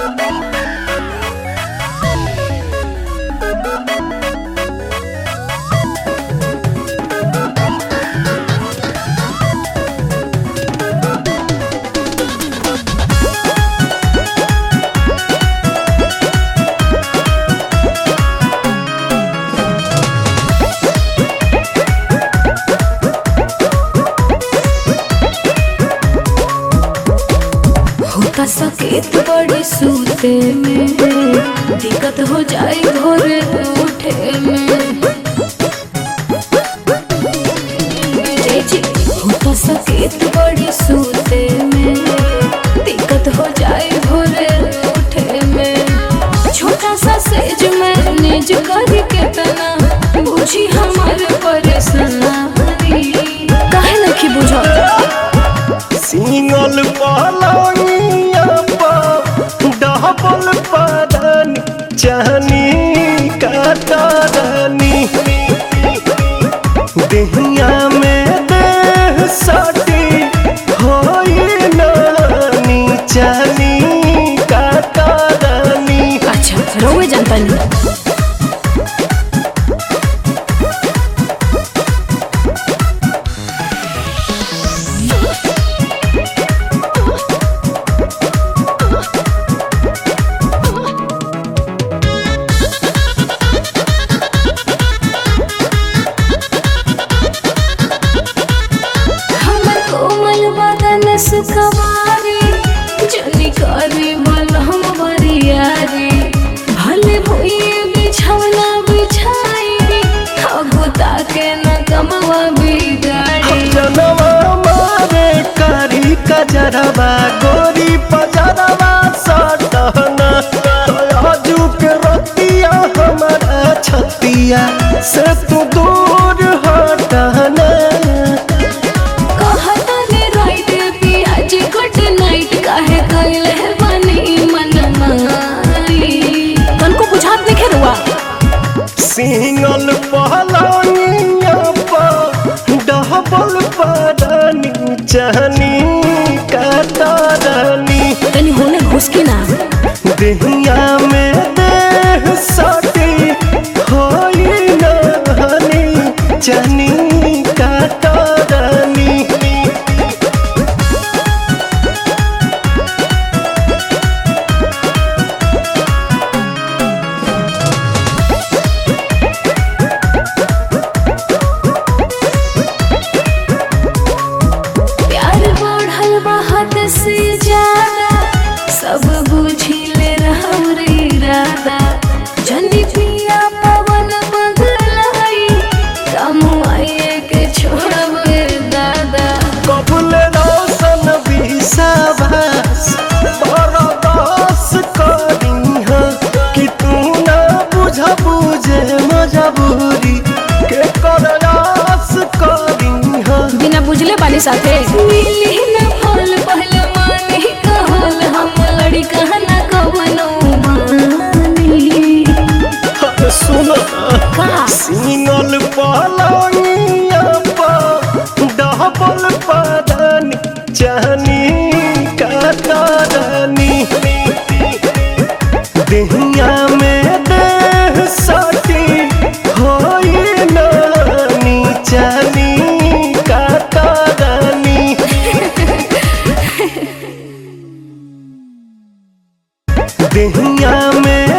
होता सकेत बड़ी सूते में दिक्कत हो जाए भोरे उठे में जी जी होता सकेत बड़ी सूते में दिक्कत हो जाए भोरे उठे में छोटा सा सेज में निज करी के तना बुझी हमारे परेशानी काहे नहीं बुझत सिंगल पलंगिया पर डबल पदन चहनी कतरनी देहिया में देह सटी होई नानी चहनी कतरनी अच्छा रोवे जनता नहीं हमर कोमल बदन सुखवारी जनी करी बलहम बरियारी भले भुइए बिछौना बिछाई अगुता के न कमवा बिगाड़ी जनवा मारे कारी कजरवा गोरी पजरवा सटहना तयाजू के रतिया हमारा छतिया से तू दूर हटना कहता ने राइट पियाज गुड नाइट काहे कइले बनी मन माई तनको बुझात नहीं खेरुआ सिंगल पहलनिया पर डबल पदनी चहनी कतरनी तनी होने घुसकी ना देहिया में देह सटी होई नहनी चनी कतरनी प्यार बढ़ल बा हद से ज्यादा सब बुझी ले रे इरादा जनी पिया पवन बदलाई कमुआए के छोड़ब दादा कबुल रोशन विश्वास बरदास करीह कि तू ना बुझ बुझे मजबूरी के करयास करीह बिना बुझले बानी साथे मिली न फल पहले मानी कहल हम लड़ी कहना कवनो मानी सुन का सिंगल पलंगिया पर डबल पदनी चहनी कतरनी देहिया में देह सटी होई नानी चहनी कतरनी देहिया में